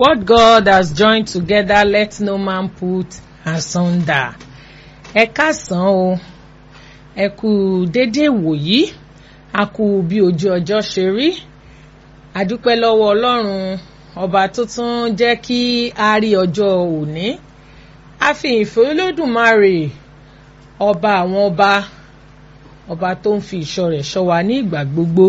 What God has joined together, let no man put asunder. Ẹ káàsán o, ẹ kú déédéé wòyí, a kú bí ojú ọjọ́ ṣe rí. A dúpẹ́ lọ́wọ́ Ọlọ́run ọba tó tún jẹ́ kí a rí ọjọ́ òní. A fi ìfẹ́ Olódùmarè ọba àwọn ọba ọba tó ń fi ìṣọ́ rẹ̀ ṣọ́ wa ní ìgbà gbogbo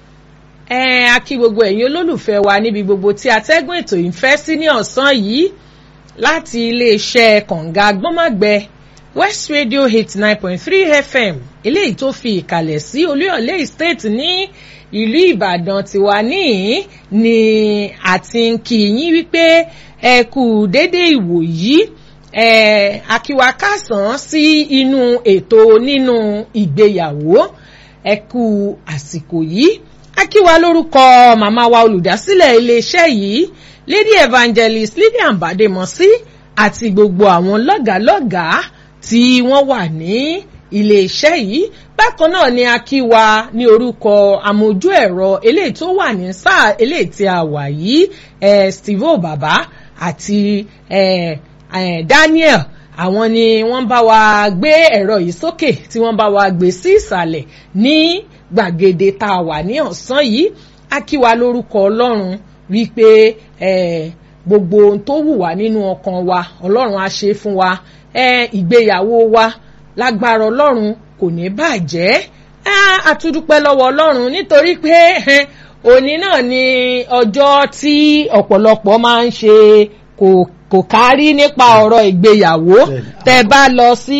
ẹ a kí gbogbo ẹ̀yin olólùfẹ́ wa níbi gbogbo tí atẹ́gùn ètò yìí ń fẹ́ sí ní ọ̀sán yìí láti iléeṣẹ́ kànga gbọ́mọ̀gbẹ West Radio eight nine point three FM eléyìí tó fi ìkàlẹ̀ sí Olúyọ̀lé Estate ní ìlú Ìbàdàn tiwa níhìn ni àti ń kí yín wípé ẹ kú dédé ìwò yìí ẹ akíwa kásán sí inú ètò nínú ìgbéyàwó ẹ kú àsìkò yìí akíwa lórúkọ màmá wa olùdásílẹ̀ iléeṣẹ́ yìí lady evangelist lydian bademosi àti gbogbo àwọn lọ́gàálọ́gàá tí wọ́n wà ní iléeṣẹ́ yìí bákan náà ni akíwa ní orúkọ amójú ẹ̀rọ eléyìí tó wà ní sáà eléyìí tí a wà yìí eh, steve baba àti eh, eh, daniel àwọn ni wọ́n bá wa gbé ẹ̀rọ yìí sókè tí wọ́n bá wa gbé sí ìsàlẹ̀ ní gbàgede tá a wà ní ọ̀sán yìí a kí wa lórúkọ ọlọ́run wípé gbogbo ohun tó wù wá nínú ọkàn wa ọlọ́run á ṣe fún wa ìgbéyàwó wa lágbára ọlọ́run kò ní bàjẹ́ a tún dúpẹ́ lọ́wọ́ ọlọ́run nítorí pé òní náà ni ọjọ́ tí ọ̀pọ̀lọpọ̀ máa ń ṣe kò kò kárí nípa ọ̀rọ̀ ìgbéyàwó tẹ́ bá lọ sí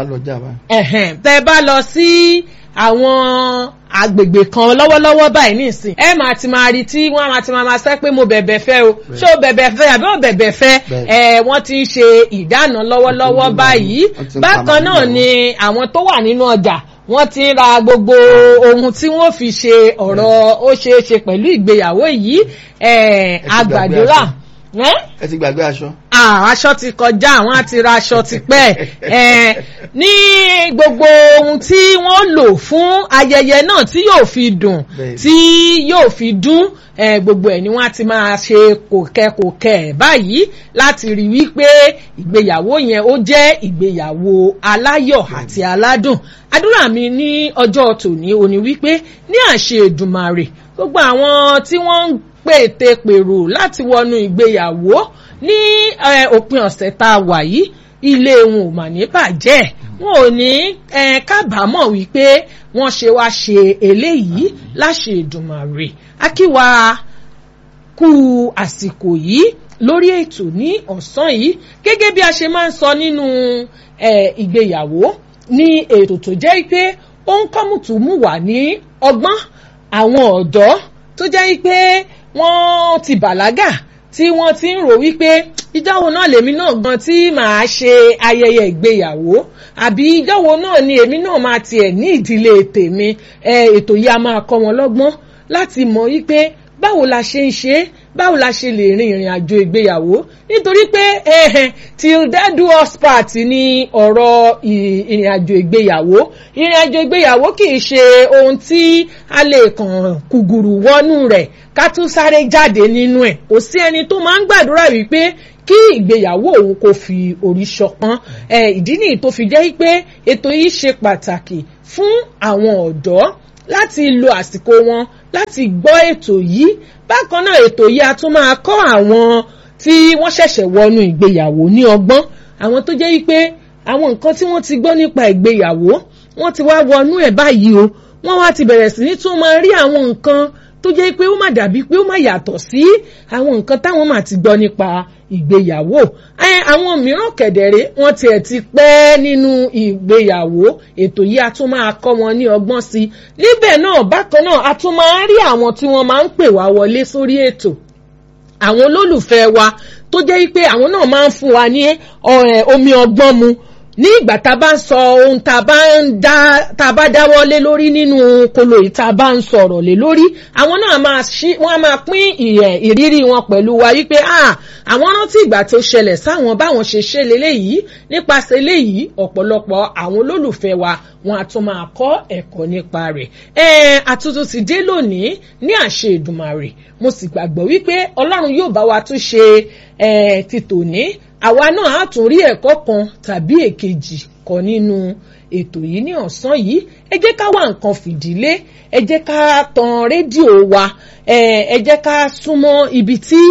tẹ́ bá lọ sí àwọn agbègbè kan lọ́wọ́lọ́wọ́ báyìí nísìn ẹ máa ti máa rí tí wọ́n máa ti máa máa sẹ́ pé mo bẹ̀bẹ̀ fẹ́ o ṣé o bẹ̀bẹ̀ fẹ́ àbí o bẹ̀bẹ̀ fẹ́ ẹ wọ́n ti ń ṣe ìdáná lọ́wọ́lọ́wọ́ báyìí bákan náà ni àwọn tó wà nínú ọjà wọ́n ti ń ra gbogbo ohun tí wọ́n fi ṣe ọ̀rọ̀ ó ṣeé ṣe pẹ̀lú ìgbéyàwó yìí àgbàdúrà ẹ ti gbàgbé aṣọ. aṣọ ti kọjá àwọn àti ra aṣọ ti pẹ́ ní gbogbo ohun tí wọ́n lò fún ayẹyẹ náà tí yóò fi dùn tí yóò fi dún gbogbo ẹ̀ ni wọ́n á ti máa ṣe kòkẹ́kòkẹ́ báyìí láti rí wípé ìgbéyàwó yẹn ó jẹ́ ìgbéyàwó aláyọ̀ àti aládùn àdúrà mi ní ọjọ́ tòní òní wípé ní àṣẹ Èdùmàrè gbogbo àwọn tí wọ́n ń pète pèrò láti wọnú ìgbéyàwó ní òpin ọ̀sẹ̀ tá a wà yìí ilé wọn ò mà ní bàjẹ́ wọn ò ní kábàámọ̀ wípé wọ́n ṣe wá ṣe eléyìí láṣẹ Èdùmàrè akíwa kú àsìkò yìí lórí ètò ní ọ̀sán yìí gẹ́gẹ́ bí a ṣe máa ń sọ nínú ìgbéyàwó ní ètò tó jẹ́ pé ó ń kọ́mùtùmù wà ní ọgbọ́n àwọn ọ̀dọ́ tó jẹ́ pé wọ́n ti bàlágà tí wọ́n ti ń rò wípé ìjọ́wọ́ náà lèmi náà gan tí màá ṣe ayẹyẹ ìgbéyàwó àbí ìjọ́wọ́ náà ni èmi náà máa tiẹ̀ ní ìdílé tèmi ètò yìí a máa kọ́ wọn lọ́gbọ́n láti mọ̀ wípé báwo la ṣe ń ṣe báwo la ṣe lè rin ìrìn àjò ìgbéyàwó nítorí pé till death do us part ni ọ̀rọ̀ ìrìn àjò ìgbéyàwó ìrìn àjò ìgbéyàwó kì í ṣe ohun tí a lè kàn kùgùrù wọnú rẹ̀ ká tún sáré jáde nínú ẹ̀ kò sí ẹni tó máa ń gbàdúrà wípé kí ìgbéyàwó òun kò fi orí ṣọpọ́n ìdí nìyí tó fi jẹ́ pé ètò yìí ṣe pàtàkì fún àwọn ọ̀dọ́ láti lo àsìkò wọn láti gbọ́ ètò yìí bákan náà ètò yìí a tún máa kọ́ àwọn tí wọ́n ṣẹ̀ṣẹ̀ wọnú ìgbéyàwó ní ọgbọ́n àwọn tó jẹ́ wípé àwọn nǹkan tí wọ́n ti gbọ́ nípa ìgbéyàwó wọ́n ti wá wọnú ẹ̀ báyìí o wọ́n wá ti bẹ̀rẹ̀ sí ní tún máa rí àwọn nǹkan tó jẹ́ pé ó má dàbí pé ó má yàtọ̀ sí àwọn nǹkan táwọn máa ti gbọ́ nípa ìgbéyàwó àwọn mìíràn kẹ̀dẹ̀rẹ́ wọ́n tiẹ̀ ti pẹ́ nínú ìgbéyàwó ètò yìí a tún máa kọ́ wọn ní ọgbọ́n sí i níbẹ̀ náà bákan náà a tún máa ń rí àwọn tí wọ́n máa ń pè wá wọlé sórí ètò àwọn olólùfẹ́ wa tó jẹ́ pé àwọn náà máa ń fún wa ní omi ọgbọ́n mu ní ìgbà tá a bá ń sọ ohun tá a bá ń dá tá a bá dáwọ́ lé lórí nínú kolo yìí tá a bá ń sọ̀rọ̀ lé lórí àwọn náà máa ṣí wọ́n á máa pín ìrírí wọn pẹ̀lú wa wípé àwọn rántí ìgbà tó ṣẹlẹ̀ sáwọn báwọn ṣe ṣe léléyìí nípasẹ̀ eléyìí ọ̀pọ̀lọpọ̀ àwọn olólùfẹ́ wa wọn a tún máa kọ́ ẹ̀kọ́ nípa rẹ̀ àtúntò ti dé lónìí ní àṣẹ Èdùmàrè mo sì gbàgbọ́ wípé Ọlọ́run yóò bá wa tún ṣe ti tòní àwa náà á tún rí ẹ̀kọ́ kan tàbí èkejì kọ́ nínú ètò yìí ní ọ̀sán yìí ẹ jẹ́ ká wá nǹkan fìdílé ẹ jẹ́ ká tan rédíò wa ẹ jẹ́ ká súnmọ́ ibi tí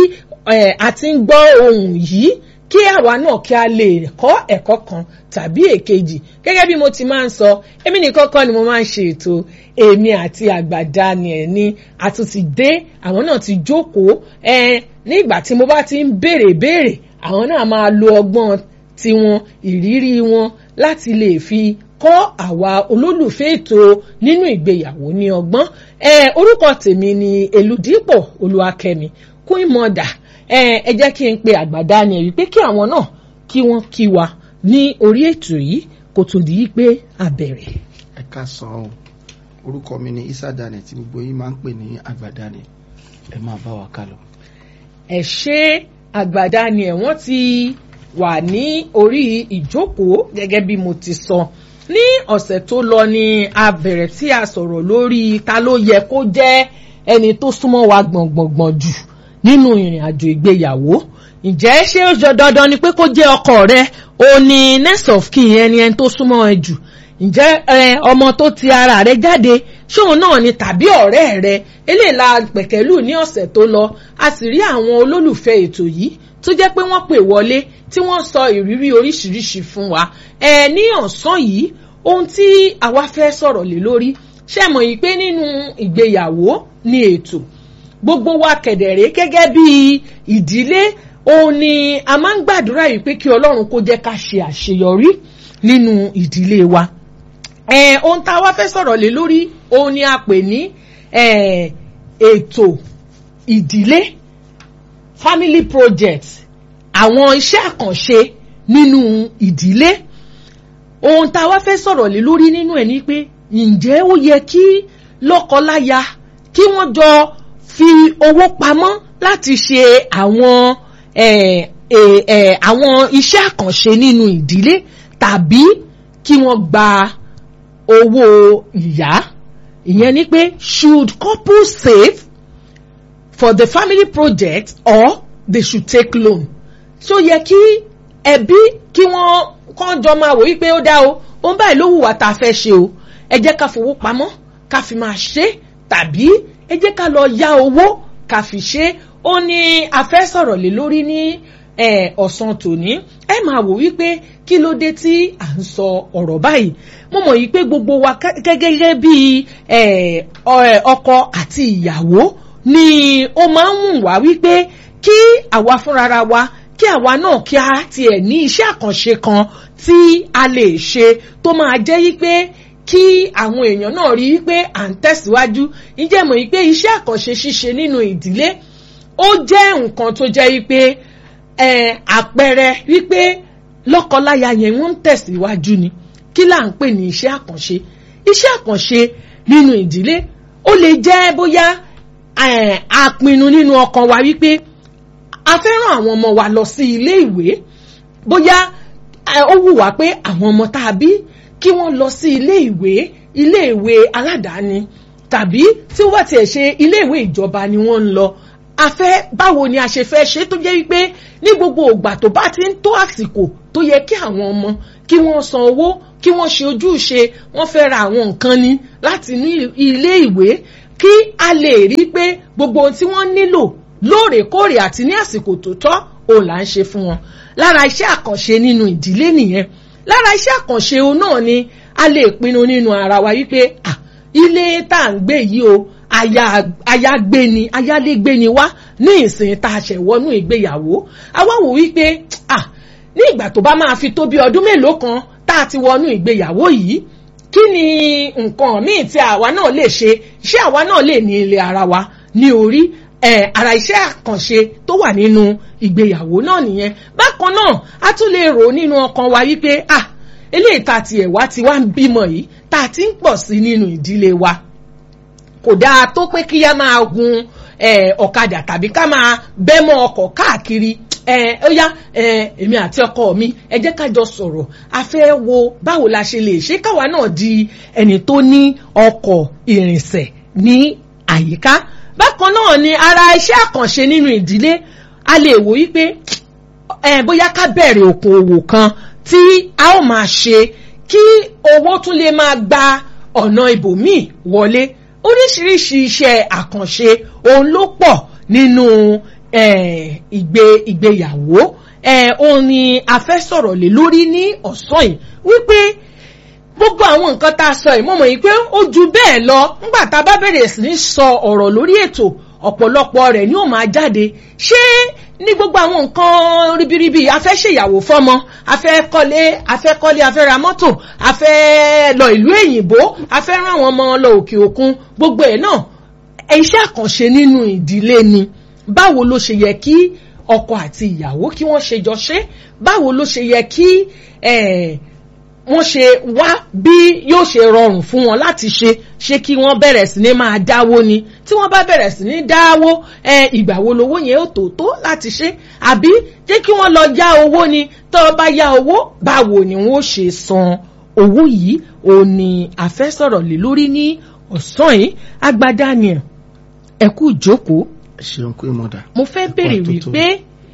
a ti ń gbọ́ ohùn yìí kí àwa náà kí a lè kọ́ ẹ̀kọ́ kan tàbí èkejì gẹ́gẹ́ bí mo ti máa ń sọ èmi nìkan kọ́ ni mo máa ń ṣe ètò èmi àti àgbà Daniel ni a tún ti dé àwọn náà ti jókòó ní ìgbà tí mo bá ti ń béèrè béèrè àwọn náà máa lo ọgbọ́n tiwọn ìrírí wọn láti lè fi kọ́ àwa olólùfẹ́ ètò nínú ìgbéyàwó ní ọgbọ́n orúkọ tèmi ni Elúdípò Olúwakẹ́mi Queen Mother ẹ jẹ́ kí n pe àgbàdá ni ẹ̀ wípé kí àwọn náà kí wọ́n kí wa ní orí ètò yìí kó tó di pé a bẹ̀rẹ̀. ẹ ká sọ ọ orúkọ mi ni Isa Daniel tí gbogbo yín máa ń pè ní àgbàdá ni ẹ máa bá wa ká lọ. ẹ ṣe àgbàdá ni ẹ wọ́n ti wà ní orí ìjókòó gẹ́gẹ́ bí mo ti sọ ní ọ̀sẹ̀ tó lọ ni a bẹ̀rẹ̀ tí a sọ̀rọ̀ lórí ta ló yẹ kó jẹ́ ẹni tó súnmọ́ wa gbọ̀ngbọ̀ngbọ̀n jù nínú ìrìn àjò ìgbéyàwó ǹjẹ́ ṣé ó jọ dandan ni pé kó jẹ́ ọkọ rẹ o ní next of kin ẹni ẹni tó súnmọ́ ẹ jù ǹjẹ́ ọmọ tó ti ara rẹ jáde ṣóun náà ni tàbí ọ̀rẹ́ rẹ eléyìí la pẹ̀kẹ́lù ní ọ̀sẹ̀ tó lọ a sì rí àwọn olólùfẹ́ ètò yìí tó jẹ́ pé wọ́n pè wọlé tí wọ́n sọ ìrírí oríṣiríṣi fún wa ẹ ní ọ̀sán yìí ohun tí àwa fẹ́ sọ̀rọ̀ lé lórí ṣe mọ̀ yìí pé nínú ìgbéyàwó ni ètò gbogbo wa kẹ̀dẹ̀rẹ́ gẹ́gẹ́ bí ìdílé òun ni a máa ń gbàdúrà yìí pé kí ọlọ́run kó jẹ́ ká ṣe àṣeyọrí nínú ìdílé wa. Eh, ohun tá a wá fẹ́ sọ̀rọ̀ lé lórí òun ni a pè ní ètò ìdílé family project àwọn iṣẹ́ àkànṣe nínú ìdílé ohun tá a wá fẹ́ sọ̀rọ̀ lé lórí nínú ẹ̀ ni pé ǹjẹ́ ó yẹ kí lọ́kọláya kí wọ́n jọ fi owó pamọ́ láti ṣe àwọn àwọn iṣẹ́ àkànṣe nínú ìdílé tàbí kí wọ́n gba owó ìyá ìyẹn ni pé should couples save for the family project or they should take loan so yẹ kí ẹbí kí wọ́n kàn jọ máa wò wípé ó dá o òun báyìí ló wùwà tá a fẹ́ ṣe o ẹ jẹ́ ká fowó pamọ́ ká fi máa ṣe tàbí ẹ jẹ́ ká lọ yá owó ká fi ṣe ó ní a fẹ́ sọ̀rọ̀ lé lórí ní ọ̀sán tòní ẹ máa wò wípé kí ló dé tí à ń sọ ọ̀rọ̀ báyìí mo mọ̀ yìí pé gbogbo wa gẹ́gẹ́ bí ọkọ àti ìyàwó ni ó máa ń wùn wá wípé kí àwa fúnra wa kí àwa náà kí a tiẹ̀ ní iṣẹ́ àkànṣe kan tí a lè ṣe tó máa jẹ́ wípé kí àwọn èèyàn náà rí wípé à ń tẹ̀síwájú ǹjẹ́ mọ̀ wípé iṣẹ́ àkànṣe ṣíṣe nínú ìdílé ó jẹ́ nǹkan tó jẹ́ wípé àpẹẹrẹ wípé lọ́kọláya yẹn wọ́n ń tẹ̀síwájú ni kí là ń pè ní iṣẹ́ àkànṣe iṣẹ́ àkànṣe nínú ìdílé ó lè jẹ́ bóyá àpinnu nínú ọkàn wa wípé a fẹ́ rán àwọn ọmọ wa lọ sí ilé ìwé bóyá ó wù wá pé àwọn ọmọ tá a bí kí wọ́n lọ sí ilé ìwé ilé ìwé aládàáni tàbí tí wọ́n tiẹ̀ ṣe ilé ìwé ìjọba ni wọ́n ń lọ a fẹ́ báwo ni a ṣe fẹ́ ṣe tó jẹ́ wípé ní gbogbo ìgbà tó bá ti ń tó àsìkò tó yẹ kí àwọn ọmọ kí wọ́n san owó kí wọ́n ṣe ojúṣe wọ́n fẹ́ ra àwọn nǹkan ni láti ní ilé ìwé kí a lè rí pé gbogbo ohun tí wọ́n nílò lóòrèkóòrè àti ní àsìkò tó tọ́ òun là ń ṣe fún wọn lára iṣẹ́ àkànṣe nínú ìdílé nìyẹn lára iṣẹ́ àkànṣe òun náà ni a lè pinnu nínú ara wa wípé ah ilé tá à ń gbé yìí o ayágbé ni ayálégbé ni wá ní ìsìn tá a ṣẹ̀ wọnú ìgbéyàwó àwa wò wípé ah ní ìgbà tó bá máa fi tó bí ọdún mélòó kan tá a ti wọnú ìgbéyàwó yìí kí ni nǹkan míì tí àwa náà lè ṣe ṣé àwa náà lè ní ilé ara wa ní orí ẹ ara iṣẹ́ àkànṣe tó wà nínú ìgbéyàwó náà nìyẹn bákan náà a tún lè rò nínú ọkàn wa wípé ah eléyìí tá a tiẹ̀ wá ti wá ń bímọ yìí tá a ti ń pọ̀ sí nínú ìdílé wa kò dáa tó pé kí á máa gun ọ̀kadà tàbí ká máa bẹ́mọ ọkọ̀ káàkiri ẹ ó yá ẹ èmi àti ọkọ mi ẹ jẹ́ ká jọ sọ̀rọ̀ a fẹ́ wo báwo la ṣe lè ṣe káwa náà di ẹni tó ní ọkọ̀ ìrìnsẹ̀ ní àyíká bákan náà ni ara iṣẹ́ àkànṣe nínú ìdílé a lè wò wípé ẹ bóyá ká bẹ̀rẹ̀ okòòwò kan tí a ó máa ṣe kí owó tún lè máa gba ọ̀nà ibòmíì wọlé oríṣiríṣi iṣẹ́ àkànṣe òun ló pọ̀ nínú eh, ìgbé ìgbéyàwó eh, òun ni a fẹ́ sọ̀rọ̀ lé lórí ní ọ̀sán yìí wípé gbogbo àwọn nǹkan tá a sọ yìí mo mọ̀ yìí pé ó ju bẹ́ẹ̀ lọ nígbà tá a bá bẹ̀rẹ̀ sí ní sọ ọ̀rọ̀ lórí ètò ọ̀pọ̀lọpọ̀ rẹ̀ ni ó máa jáde ṣé ní gbogbo àwọn nǹkan ribiribi a fẹ́ ṣèyàwó fọ́mọ a fẹ́ kọ́lé a fẹ́ kọ́lé a fẹ́ ra mọ́tò a fẹ́ lọ ìlú èyìnbó a fẹ́ rán àwọn ọmọ lọ òkè òkun gbogbo ẹ̀ náà iṣẹ́ àkànṣe nínú ìdílé ni báwo ló ṣe yẹ kí ọkọ àti ìyàwó kí wọ́n ṣe jọ ṣe báwo ló ṣe yẹ kí wọ́n ṣe wá bí yóò ṣe rọrùn fún wọn láti ṣe ṣé kí wọ́n bẹ̀rẹ̀ sí ní máa dáwó ni tí wọ́n bá bẹ̀rẹ̀ sí ní dáwó ìgbà wo lowó yẹn ó tó tó láti ṣe àbí jẹ́ kí wọ́n lọ yá owó ni tó bá yá owó báwo ni wọ́n ṣe san owó yìí ò ní a fẹ́ sọ̀rọ̀ lé lórí ní ọ̀sán yìí àgbà Daniel ẹ kú ìjókòó ṣeun pé mo dà. mo fẹ́ béèrè wípé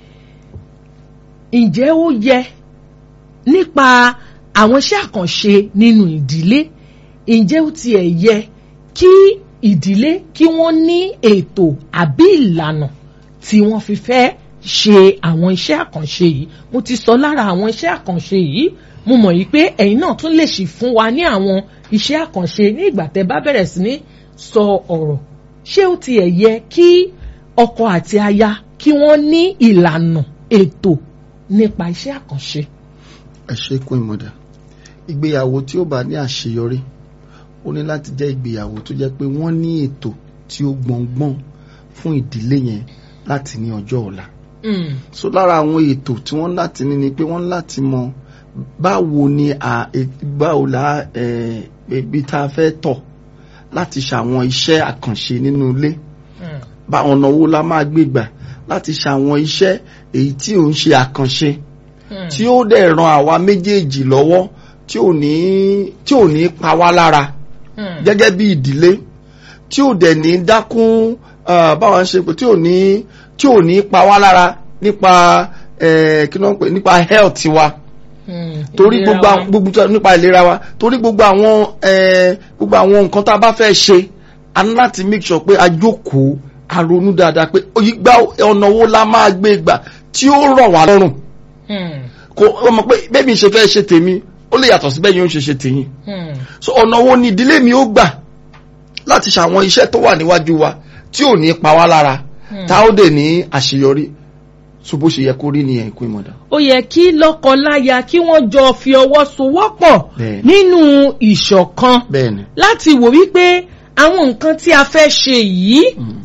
ǹjẹ́ ó yẹ nípa àwọn iṣẹ́ àkànṣe nínú ìdílé ǹjẹ́ ó tiẹ̀ yẹ kí ìdílé kí wọ́n ní ètò àbí ìlànà tí wọ́n fi fẹ́ ṣe àwọn iṣẹ́ àkànṣe yìí mo ti sọ lára àwọn iṣẹ́ àkànṣe yìí mo mọ̀ yìí pé ẹ̀yin náà tún lè ṣì fún wa ní àwọn iṣẹ́ àkànṣe ní ìgbà tẹ́ bá bẹ̀rẹ̀ sí ní sọ ọ̀rọ̀ ṣé ó tiẹ̀ yẹ kí ọkọ àti aya kí wọ́n ní ìlànà ètò nípa iṣẹ́ àkànṣe. ẹ ṣe kún ìmọ̀dà ìgbéyàwó tí ó bá ní àṣeyọrí ó ní láti jẹ́ ìgbéyàwó tó jẹ́ pé wọ́n ní ètò tí ó gbọ̀ngbọ̀n fún ìdílé yẹn láti ní ọjọ́ ọ̀la. so lára àwọn ètò tí wọ́n láti ní ni pé wọ́n láti mọ báwo ni báwo la ibi tá a fẹ́ tọ̀ láti ṣàwọn iṣẹ́ àkànṣe nínú ilé bá ọ̀nà wo la máa gbé gbà láti ṣàwọn iṣẹ́ èyí tí ò ń ṣe àkànṣe tí ó dẹ̀ ran àwa méjèèjì lọ́wọ́ tí ò ní tí ò ní pa wá lára gẹ́gẹ́ bí ìdílé tí ò dẹ̀ ní dákún báwọn ṣe pé tí ò ní tí ò ní pa wá lára nípa kí ló ń pè nípa health wa torí gbogbo gbogbo nípa ìlera wa torí gbogbo àwọn gbogbo àwọn nǹkan tá a bá fẹ́ ṣe a ní láti make sure pé a jókòó a ronú dáadáa pé ìgbà ọ̀nà wo la máa gbé gbà tí ó rọ̀ wá lọ́rùn kò ọmọ pé bẹ́ẹ̀ mi ṣe fẹ́ ṣe tèmi ó lè yàtọ̀ sí bẹ́ẹ̀ yóò ṣe ṣe tèyìn so ọ̀nà wo ni ìdílé mi ó gbà láti ṣàwọn iṣẹ́ tó wà níwájú wa tí ò ní pa wá lára tá ó dè ní àṣeyọrí so bó ṣe yẹ kó rí nìyẹn kó ìmọ̀dá. ó yẹ kí lọ́kọ-láya kí wọ́n jọ fi ọwọ́ sowọ́pọ̀ nínú ìṣọ̀kan láti wò wípé àwọn nǹkan tí a fẹ́ ṣe yìí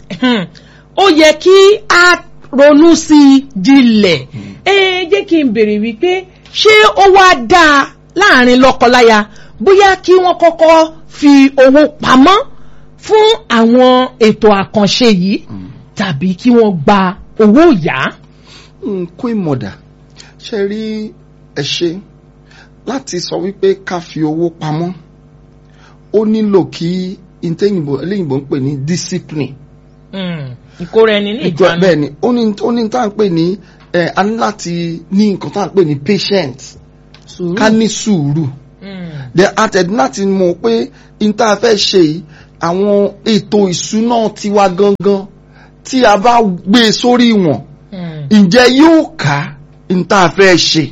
ó yẹ kí a ronú sí i jinlẹ̀ ẹ jẹ́ kí n béèrè wípé ṣé ó wá dáa láàrin lọ́kọ-láya bóyá kí wọ́n kọ́kọ́ fi owó pamọ́ fún àwọn ètò àkànṣe yìí tàbí kí wọ́n gba owó yá. kó ìmọ̀dà ṣe rí ẹ ṣe láti sọ wípé ká fi owó pamọ́ ó nílò kí ntẹ́yìnbó eléyìnbó ń pè ní discipline. ìkóra ẹni ní ìjánu. bẹ́ẹ̀ ni ó ní ó ní tá à ń pè ní ẹ a ní láti ní nǹkan tá à ń pè ní patience ká ní sùúrù then àtẹ̀dí láti mọ̀ pé n tá a fẹ́ ṣe yìí àwọn ètò ìṣúná tiwa gangan tí a bá gbé sórí wọn ǹjẹ́ yóò ká n tá a fẹ́ ṣe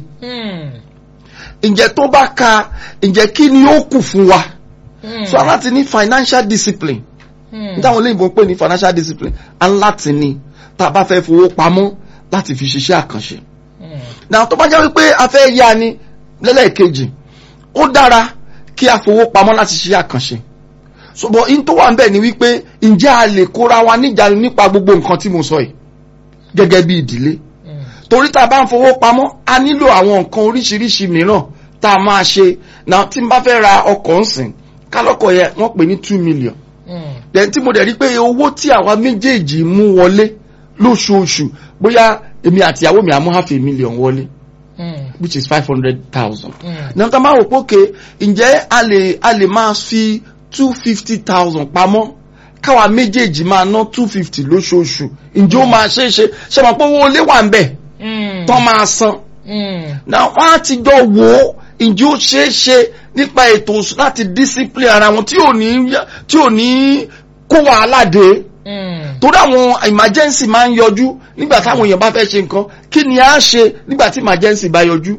ǹjẹ́ tó bá ka ǹjẹ́ kí ni ó kù fún wa so a láti ní financial discipline nítawọn olóyìnbó ń pè ní financial discipline a láti ní tá a bá fẹ́ fowó pamọ́ láti fi ṣiṣẹ́ àkànṣe náà tó bá jẹ́ wípé a fẹ́ yá ni lẹ́lẹ́kejì ó dára kí a fowó pamọ́ láti ṣiṣẹ́ àkànṣe ṣùgbọ́n in tó wà ń bẹ̀ ni wípé ǹjẹ́ a lè kóra wa níjànú nípa gbogbo nǹkan tí mo sọ yìí gẹ́gẹ́ bí ìdílé torí tá a bá ń fowó pamọ́ a nílò àwọn nǹkan oríṣiríṣi mìíràn tá a máa ṣe náà tí n bá fẹ́ ra ọkọ̀ ńsìn kálọ́kọ̀ yẹn wọ́n pè ní two million then tí mo dẹ̀ rí pé owó tí àwa méjèèjì mú wọlé lóṣooṣù bóyá èmi àti ìyàwó mi àmú half a million wọlé Mm. which is five hundred thousand. Mm. náà tá a máa wò pé òkè ǹjẹ́ a lè a lè máa fi two fifty thousand pamọ́ káwa méjèèjì máa ná two fifty lóṣooṣù ǹjẹ́ ó máa ṣe é ṣe ṣe máa pé owó ilé wà ń bẹ̀ Mm. tán máa san Mm. náà wọ́n á ti jọ wò ó ǹjẹ́ ó ṣe é ṣe nípa ètò òṣù láti discipline ara wọn tí ò ní tí ò ní kó wàhálà dé Mm. torí àwọn emergency máa ń yọjú nígbà táwọn èèyàn bá fẹ́ ṣe nǹkan kí ni a ṣe nígbà tí emergency bá yọjú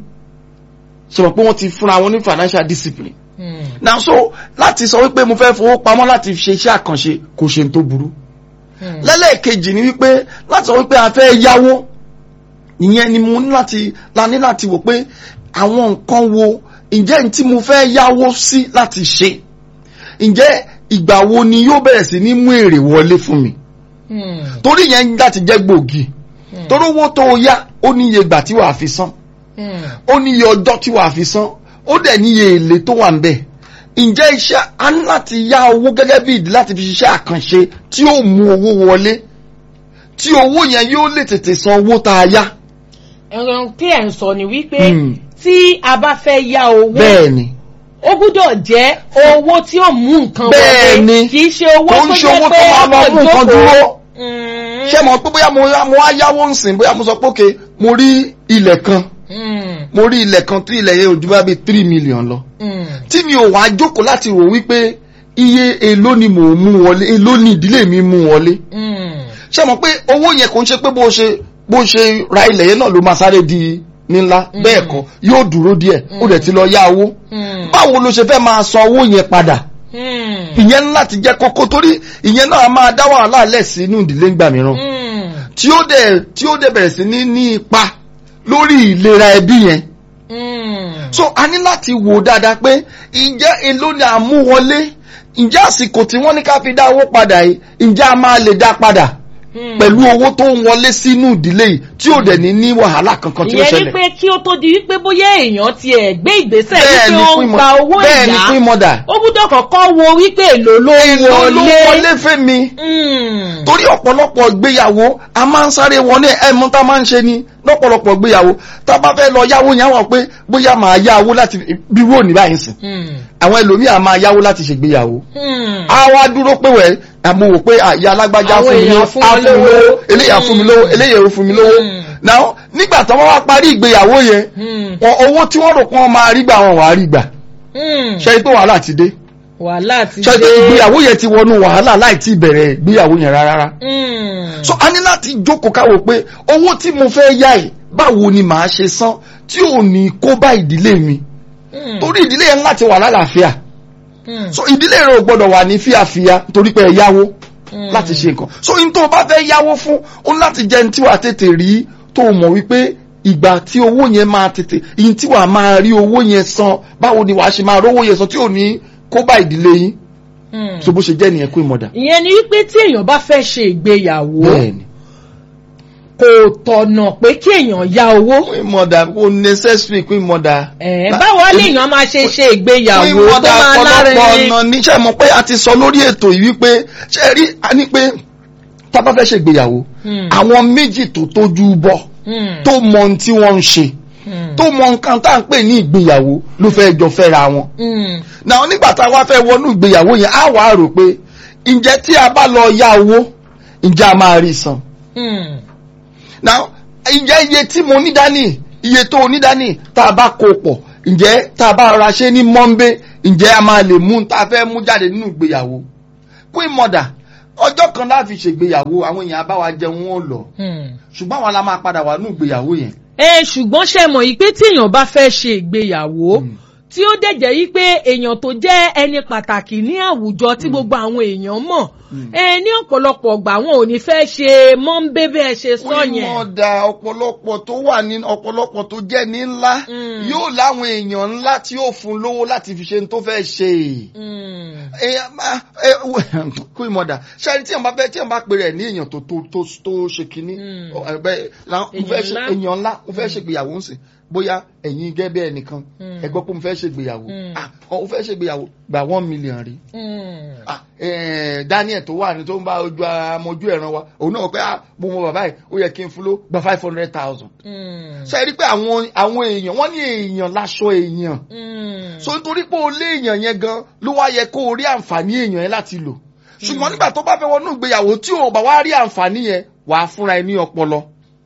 ṣe mọ̀ pé wọ́n ti fúnra wọn ní financial discipline Mm. now so láti sọ wípé mo fẹ́ fowó pamọ́ láti ṣe iṣẹ́ àkànṣe kò ṣe tó burú Mm. lẹ́lẹ́ẹ̀kejì ni wípé láti sọ wípé a fẹ́ yáwó ìyẹn ni mo ní láti la ní láti wò pé àwọn nǹkan wo ǹjẹ́ n tí mo fẹ́ yáwó sí láti ṣe ǹjẹ́ ìgbà wo ni yóò bẹ̀rẹ̀ sí ní mú èrè wọlé fún mi Mm. torí yẹn láti jẹ́ gbòógì Mm. torí owó tó o yá ó ní iye ìgbà tí wàá fi san Mm. ó ní iye ọjọ́ tí wàá fi san ó dẹ̀ ní iye èlé tó wà ń bẹ̀ ǹjẹ́ iṣẹ́ a ní láti yá owó gẹ́gẹ́ bí ìdí láti fi ṣiṣẹ́ àkànṣe tí ó mú owó wọlé tí owó yẹn yóò lè tètè san owó tá a yá ẹran tí ẹ̀ ń sọ ni wípé Mm. tí a bá fẹ́ yá owó bẹ́ẹ̀ ni ó gbúdọ̀ jẹ́ owó tí ó mú nǹkan Bẹ́ẹ̀ wọlé ni. kì í ṣe owó kò tó ń ṣe jẹ́ owó pé tó máa lọ mú nǹkan dúró Mm. ṣé mo pé bóyá mo yá- mo wá yáwó ń sìn bóyá mo sọ pé òkè mo rí ilẹ̀ kan Mm. mo rí ilẹ̀ kan tí ilẹ̀ yẹn ò ju bá bíi three million lọ Mm. tí mi ò wá jókòó láti rò wípé iye èló ni mò ń mú wọlé èló ni ìdílé mi mú wọlé Mm. ṣé mo pé owó yẹn kò ń ṣe pé bó ṣe bó ṣe ra ilẹ̀ yẹn náà ló máa sáré di nílá bẹ́ẹ̀ kọ́ yóò dúró díẹ̀ ó dẹ̀ ti lọ yá owó Mm. báwo ló ṣe fẹ́ máa san owó yẹn padà Mm. ìyẹn ní láti jẹ́ kókó torí ìyẹn náà máa dá wàhálà lẹ̀ sí inú ìdílé ńgbà mìíràn Mm. tí ó dẹ̀ tí ó dẹ̀ bẹ̀rẹ̀ sí ní ní ipa lórí ìlera ẹbí yẹn Mm. so a ní láti wò dáadáa pé ǹjẹ́ èló ni à ń mú wọlé ǹjẹ́ àsìkò tí wọ́n ní ká fi dá owó padà yìí ǹjẹ́ a máa lè dá padà Mm. pẹ̀lú owó tó ń wọlé sínú ìdílé yìí tí ò dẹ̀ ní ní wàhálà kankan tí ó ìyẹn ni ṣẹlẹ̀ pé kí ó tó di wípé bóyá èèyàn tiẹ̀ gbé ìgbésẹ̀ bẹ́ẹ̀ wípé ni ó fún ń ìmọ̀ gba owó bẹ́ẹ̀ ni ìyá fún ìmọ̀dà ó gbúdọ̀ kọ́kọ́ wo wípé èlò ló ń èló ló wọlé. wọlé fẹ́ mi Mm. torí ọ̀pọ̀lọpọ̀ ìgbéyàwó a máa ń sáré wọn ní ẹ̀mú tá a máa ń ṣe ni lọ́pọ̀lọpọ̀ ìgbéyàwó tá a bá fẹ́ lọ yáwó yẹn wọ́n pé bóyá máa yá owó láti bí wó ní báyìí sìn Mm. àwọn ẹlòmíà máa yáwó láti ṣègbéyàwó Mm. a wá dúró pé wẹ̀ àmọ́ wò pé àyà alágbájá Àwọn fún mi èèyàn lówó fún á wọn fún mi lówó. lówó eléyà fún mi lówó Mm. eléyà ò fún mi lówó Mm. náà nígbà tí wọ́n wá parí ìgbéyàwó yẹn Mm. wọn owó tí wọ́n rò pé wọ́n máa rí gbà wọn wàá rí gbà Mm. ṣe pé wàhálà ti dé wàhálà ti ṣe pé ìgbéyàwó yẹn ti wọnú wàhálà láì tí bẹ̀rẹ̀ ìgbéyàwó yẹn rárá Mm. so a ní láti jókòó káwò pé owó tí mo fẹ́ yá ẹ̀ báwo ni màá ṣe san tí ò ní kó bá ìdílé mi Mm. torí ìdílé yẹn láti wà lálàáfíà Mm. so ìdílé rẹ ò gbọdọ̀ wà ní fíàfíà torí pé ẹ yáwó Mm. láti ṣe nǹkan so in tó o bá fẹ́ yáwó fún ó ní láti jẹ́ ní tí wàá tètè rí tó o mọ̀ wípé ìgbà tí owó yẹn máa tètè in tí wàá máa rí owó yẹn san báwo ni wàá ṣe máa rówó yẹn san tí ò ní kó bá ìdílé yín Mm. so bó ṣe jẹ́ nìyẹn kó ìmọ̀dà. ìyẹn ni wípé tí èèyàn bá fẹ́ ṣe ìgbéyàwó bẹ́ẹ̀ni kò tọ̀nà pé kí èèyàn yá owó. kó ìmọ̀dà kó necessary kó ìmọ̀dà. Ẹ̀, báwo lèèyàn máa ṣe ṣe ìgbéyàwó fún tó ìwọ́dà máa ọ̀pọ̀lọpọ̀ lárinrin. ọ̀nà níṣẹ́ mọ̀ pé a ti sọ lórí ètò yìí wípé ṣe rí a ní pé tá a bá fẹ́ ṣe ìgbéyàwó Hmm. àwọn méjì tó tójú bọ́ Hmm. tó mọ ohun tí wọ́n ń ṣe Hmm. tó mọ nǹkan tá à ń pè ní ìgbéyàwó ló fẹ́ jọ fẹ́ra wọn. Hmm. náà nígbà tá a wá fẹ́ wọnú ìgbéyàwó yẹn á wàá rò pé ǹjẹ́ tí a bá lọ yá owó ǹjẹ́ a máa rí san. Hmm. now ǹjẹ́ iye tí mo ní dání iye tó o ní dání tá a bá kó pọ̀ ǹjẹ́ tá a bá ra ṣe ní mọ́ńbé ǹjẹ́ a máa lè mú tá a fẹ́ mú jáde nínú ìgbéyàwó queen mother ọjọ́ kan láti ṣègbéyàwó àwọn èèyàn bá wa jẹun wọn lọ Hmm. ṣùgbọ́n àwọn la máa padà wà nínú ìgbéyàwó yẹn. ẹ ṣùgbọ́n ṣe mọ̀ yìí pé tí èèyàn bá fẹ́ ṣe ìgbéyàwó Hmm. tí ó dẹ̀ jẹ́ yí pé èèyàn tó jẹ́ ẹni pàtàkì ní àwùjọ tí gbogbo àwọn èèyàn mọ̀ ẹ ní ọ̀pọ̀lọpọ̀ ọgbà wọn ò ní fẹ́ ṣe mọ́ńbé bẹ́ẹ̀ ṣe sọ queen yẹn. mother ọ̀pọ̀lọpọ̀ tó wà ní ọ̀pọ̀lọpọ̀ tó jẹ́ ní ńlá Mm. yóò láwọn èèyàn ńlá tí yóò fún lówó láti fi ṣe ní tó fẹ́ ṣe. Hmm. èèyàn máa ẹ kú ìmọ̀dà ṣáàrí tí èèyàn bá fẹ́ tí èèyàn bá pè rẹ̀ ní èèyàn tó tó tó tó ṣe kínní Mm. ọ, ẹgbẹ́ la- mo fẹ́ ṣe- ńlá. èèyàn ńlá mo fẹ́ ṣègbéyàwó ń sìn bóyá ẹ̀yin gẹ́gẹ́ bẹ́ẹ̀ nìkan Mm. ẹ gbọ́ pé mo fẹ́ ṣègbéyàwó Mm. ah ó fẹ́ ṣègbéyàwó gba one million rí Mm. ah eh, Daniel tó wà ní tó ń bá ojú amójú ẹ̀ràn wa òun náà pé ah mo mọ bàbá yìí ó yẹ kí n fún ló gba five hundred thousand Mm. ṣe é rí pé àwọn àwọn èèyàn wọ́n ní èèyàn láṣọ èèyàn Mm. so nítorí pé o lé èèyàn yẹn gan ló wá yẹ kó o rí àǹfààní èèyàn yẹn láti lò ṣùgbọ́n nígbà tó bá fẹ́ wọnú ìgbéyàwó tí o bá wá rí àǹfààní yẹn wàá fúnra ẹ ní ọpọlọ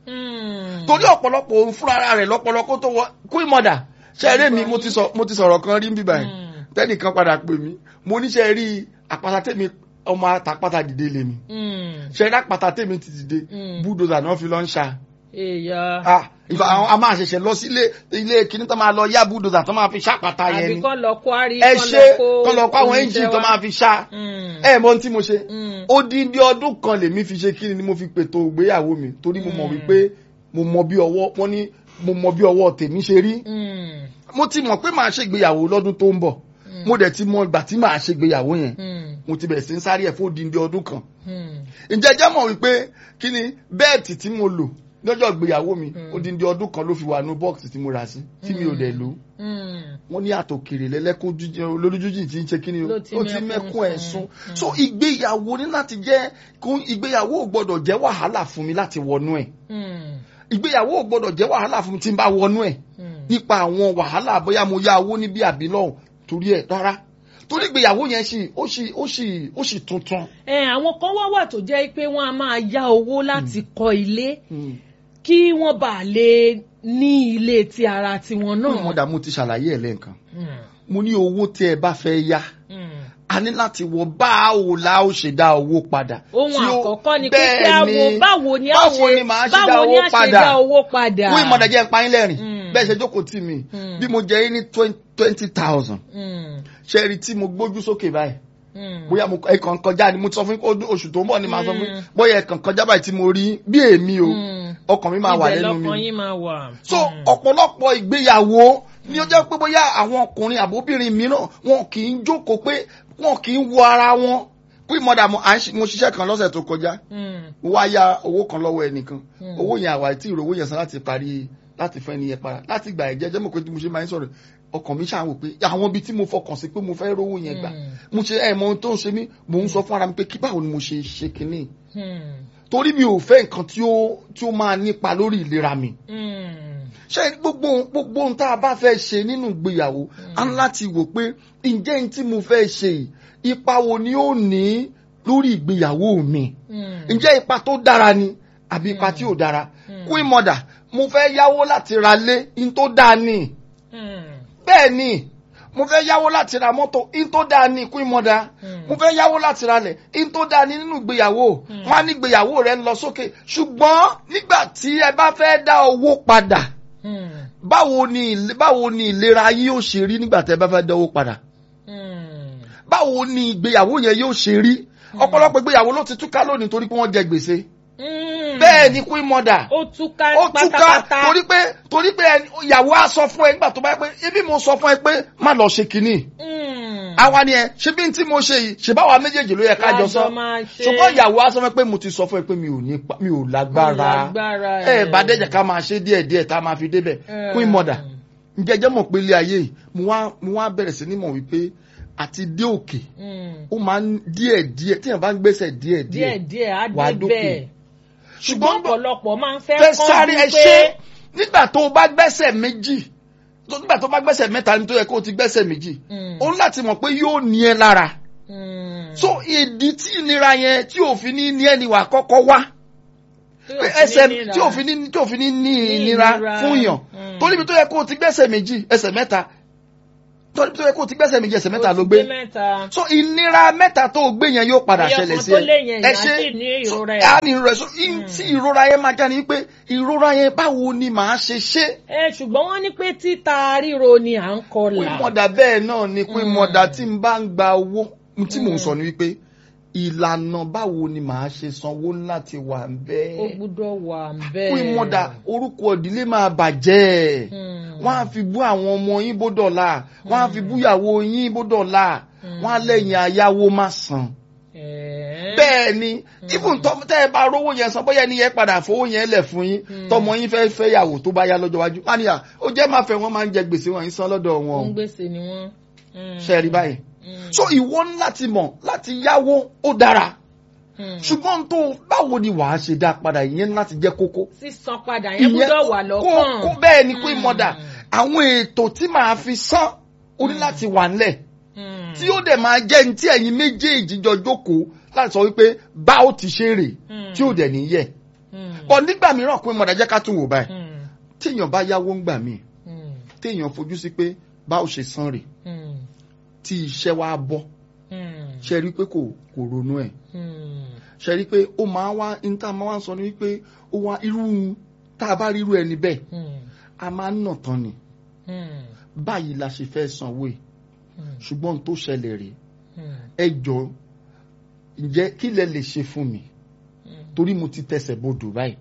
Mm. torí ọ̀pọ̀lọpọ̀ òun fúnra rẹ̀ lọ́pọlọ kó tó wọ queen mother ṣe eré mi mo ti sọ mo ti sọ̀rọ̀ kan rí bíbá yìí Mm. tẹ́nìkan padà pè mí mo níṣẹ́ rí àpáta tèmi ọmọ àtàpátá dìde lèmi Mm. ṣe rí àpáta tèmi ti dìde Mm. búdòzà náà fi lọ ń ṣá èèyàn ah ìfà àwọn a máa ṣẹ̀ṣẹ̀ lọ sí ilé ilé kíní tó máa lọ yá búdòzà tó máa fi ṣàpáta yẹn àbí ni kọ́ lọ kó àrí ẹ ṣe kọ́ lọ kó àwọn ẹ́ńjìn tó máa fi ṣá Mm. ẹ mọ ohun tí mo ṣe Mm. odindi ọdún kan lèmi fi ṣe kíni ni mo fi pètò ìgbéyàwó mi torí mo mọ̀ Mm. wípé mo mọ bí ọwọ́ wọ́n ní mo mọ bí ọwọ́ tèmi ṣe rí Mm. mo ti mọ̀ pé màá ṣègbéyàwó lọ́dún tó ń bọ̀ mo dẹ̀ ti mọ ìgbà tí màá ṣègbéyàwó yẹn Mm. mo ti bẹ̀rẹ̀ sí ń sáré ẹ̀ fún odindi ọdún kan Mm. ǹjẹ́ jẹ́ mọ̀ wípé kí ni bẹ́ẹ̀tì tí mo lò lọ́jọ́ ìgbéyàwó mi Mm. odindi ọdún kan ló fi wà ní bọ́ọ̀sì tí mo rà sí tí mi ò dẹ̀ lò Mm. wọ́n ní àtòkèrè lẹ́lẹ́kún olójújì tí ń ṣe kí ni o Ló ti ó ti mẹ́kún mẹ́kún ẹ̀ sùn. sún so ìgbéyàwó ní láti jẹ́ kó ìgbéyàwó ò gbọ́dọ̀ jẹ́ wàhálà fún mi láti wọnú ẹ̀ Mm. ìgbéyàwó ò gbọ́dọ̀ jẹ́ wàhálà fún mi tí n bá wọnú ẹ̀ Mm. nípa àwọn wàhálà bóyá mo yá owó níbí àbí lọ́hùn torí ẹ̀ rárá torí ìgbéyàwó yẹn sì ó sì ó sì ó sì tuntun. ẹ àwọn kan wá wà tó jẹ́ pé wọ́n á máa yá owó láti kọ́ ilé Mm. kí wọ́n bá lè ní ilé ti ara tiwọn náà náà. mo dà mo ti ṣàlàyé ẹ̀ lẹ́ǹkan Mm. mo ní owó tí ẹ bá fẹ́ yá Mm. a ní láti wọ báwo la ó ṣe dá owó padà. ohun tí ó- àkọ́kọ́ ni pé kí bẹ́ẹ̀ a wo ni, báwo ni a báwo ṣe ni màá ṣe dá báwo ni owó a ṣe padà? dá owó padà. fún ìmọ̀dà jẹ́ ìpayín lẹ́rìn Mm. bẹ́ẹ̀ ṣe jókòó tì mí Mm. bí mo jẹ́ yín ní twenty thousand Mm. ṣe rí tí mo gbójú sókè báyìí Mm. bóyá mo ẹ̀kan kọjá ni mo ti sọ fún yín pé ọdún- oṣù tó ń bọ̀ ni màá sọ fún yín Mm. bóyá ẹ̀kan kọjá báyìí tí mo rí bí èmi o Mm. ọkàn mi máa wà ibẹ̀ lẹ́nu mi lọ́kàn yín máa wà. so Mm. ọ̀pọ̀lọpọ̀ ìgbéyàwó ni ó jẹ́ pé bóyá àwọn ọkùnrin àbóbìnrin mìíràn wọn kì í jókòó pé wọn kì í wo ara wọn pé mọ̀dà mo à ń ṣe- mo ṣiṣẹ́ kan lọ́sẹ̀ tó kọjá Mm. mo wá ya owó kan lọ́wọ́ ẹnìkan Mm. owó yẹn àwa tí ìrówó yẹn san láti parí láti fún ẹni yẹn para láti gbà ẹ̀jẹ̀ jẹ́ mọ̀ pé tí mo ṣe máa ń sọ̀rọ̀ ọkàn mi ṣàwò pé àwọn ibi tí mo fọkàn sí pé mo fẹ́ rówó yẹn gbà Mm. mo ṣe ẹ̀ mọ ohun tó ń ṣe mí mò ń sọ fún ara mi pé kí báwo ni mo ṣe ṣe kinní Mm. torí mi ò fẹ́ nǹkan tí ó tí ó máa nípa lórí ìlera mi Mm. ṣé gbogbo gbogbo ohun tá a bá fẹ́ ṣe nínú ìgbéyàwó a ní láti wò pé ǹjẹ́ ohun tí mo fẹ́ ṣe yìí ipa wo ni ó ní lórí ìgbéyàwó mi Mm. ǹjẹ́ ipa tó dára ni àbí ipa tí ò dára Mm. queen mother mo fẹ́ yáwó láti ra lé in tó dáa ni Mm. bẹ́ẹ̀ ni mo fẹ́ yáwó láti ra mọ́tò in tó dáa ni queen mother Mm. mo fẹ́ yáwó láti ra lẹ̀ in tó dáa ni nínú ìgbéyàwó Mm. wọn á ní ìgbéyàwó rẹ ń lọ sókè ṣùgbọ́n nígbà tí ẹ bá fẹ́ dá owó padà Mm. báwo ni ìle- báwo ni ìlera yín yóò ṣe rí nígbà tí ẹ bá fẹ́ dá owó padà Mm. báwo ni ìgbéyàwó yẹn yóò ṣe rí ọ̀pọ̀lọpọ̀ ìgbéyàwó ló ti túká lónìí torí pé wọ́n jẹ gbèsè Mm. bẹ́ẹ̀ ni queen mother ó túká ó túká pátápátá. torí pé torí pé ẹni- ìyàwó á sọ fún ẹ nígbà tó bá yẹ pé ebi mo sọ fún ẹ pé má lọ ṣe kínní Mm. àwa ni ẹ ṣé bí n tí mo ṣe yìí ṣe báwa méjèèjì ló yẹ ká jọ sọ Lájọ máa ṣe. ṣùgbọ́n ìyàwó á sọ fún ẹ pé mo ti sọ fún ẹ pé mi ò ní pa- mi ò lágbára lágbára ẹ ẹ̀. bá dẹ́jà ká máa ṣe díẹ̀ díẹ̀ tá a máa fi débẹ̀ Mm. queen mother ǹjẹ́ jẹ́ mọ̀ pé ilé ayé yìí mo wá mo wá bẹ̀rẹ̀ sí ní mọ̀ wípé àti dé òkè Mm. ó máa ń díẹ̀ díẹ̀ téèyàn bá ń gbèsè díẹ̀ díẹ̀ díẹ̀ á wàá dé dókè. bẹ́ẹ̀ ṣùgbọ́n ọ̀pọ̀lọpọ̀ máa ń fẹ́ fẹ́ sáré ẹ kánjú ṣe pé nígbà tó o bá gbẹ́sẹ̀ méjì tó nígbà tó o bá gbẹ́sẹ̀ mẹ́ta ní tó yẹ kó o ti gbẹ́sẹ̀ méjì Mm. o ní láti mọ̀ pé yóò ní ẹ lára Mm. so ìdí tí ìnira yẹn tí òfin ní ní ẹni wà kọ́kọ́ wá Tí pé ò fi ẹsẹ̀ ní nira. tí òfin ní tí òfin ní ní Ní ìnira ìnira. fún yàn Mm. torí ibi tó yẹ kó o ti gbẹ́sẹ̀ méjì ẹsẹ̀ mẹ́ta torí ibi tó yẹ kó o ti gbẹ́sẹ̀ méjì ẹsẹ̀ mẹ́ta Ó ló ti gbé mẹ́ta. so ìnira mẹ́ta tó o gbé yẹn yóò padà Ẹyọ ṣẹlẹ̀ kan sí tó lé yẹn, ẹ ìyá sì ní ìrora ẹ̀. á ní ìrora ẹ̀ so in- tí ìrora yẹn máa já ni pé ìrora yẹn báwo ni màá ṣe ṣe ẹ ṣùgbọ́n wọ́n ní pé títa ríro ni à ń pín kọlà. mọ̀dà bẹ́ẹ̀ náà ni pín Mm. mọ̀dà tí n bá ń gba owó tí mò ń Mm. sọ ni wípé ìlànà báwo ni màá ṣe sanwó láti wà ó bẹ́ẹ̀ gbúdọ̀ wà bẹ́ẹ̀. pín mọ̀dà orúkọ ìdílé máa bàjẹ́ Mm. wọ́n á fi bú àwọn ọmọ yín bó dọ̀la wọ́n á fi bú ìyàwó yín bó dọ̀la Mm. wọ́n á lẹ́yìn ayáwó má san Ẹ̀ẹ́. bẹ́ẹ̀ ni even tọ́ tẹ́ ẹ bá rówó yẹn san bóyá ẹni yẹn padà fowó yẹn lẹ̀ fún yín tọmọ yín fẹ́ fẹ́ yàwó tó bá yá lọ́jọ́ iwájú wọ́n á níyà ó jẹ́ máa fẹ́ wọ́n máa ń jẹ gbèsè wọn yín san lọ́dọ̀ wọn o ń gbèsè ni wọ́n. ṣe rí báyìí so ìwọ ní láti mọ̀ láti yáwó ó dára ṣùgbọ́n tó báwo ni wàá ṣe dá padà ìyẹn láti jẹ́ kókó sísan padà yẹn gbọ́dọ̀ wà lọ́kàn. kó bẹ́ẹ̀ ni pé mọ̀dà àwọn ètò tí màá fi san ó ní láti wà ńlẹ̀ tí ó dẹ̀ máa jẹ́ ní tí ẹ̀yin méjèèjì jọ jókòó láti sọ wípé bá ó ti ṣe rè tí ó dẹ̀ ní yẹ. bọ̀ nígbà mìíràn pé mọ̀dà jẹ́ ká tún wò báyìí téèyàn bá yáwó ń gbà míì téèyàn fojú sí pé bá ó ṣe san rè tí iṣẹ́ wa bọ́ ṣe rí pé kò kò ronú ẹ̀ ṣe rí pé ó máa wá níta máa wá sọ ni wípé ó wá irú tá a bá rí irú ẹni bẹ́ẹ̀ a máa ń nà tán ni báyìí la ṣe fẹ́ sanwó ẹ̀ ṣùgbọ́n tó ṣẹlẹ̀ rèé ẹ jọ ǹjẹ́ kí lẹ lè ṣe fún mi torí mo ti tẹsẹ̀ bodò báyìí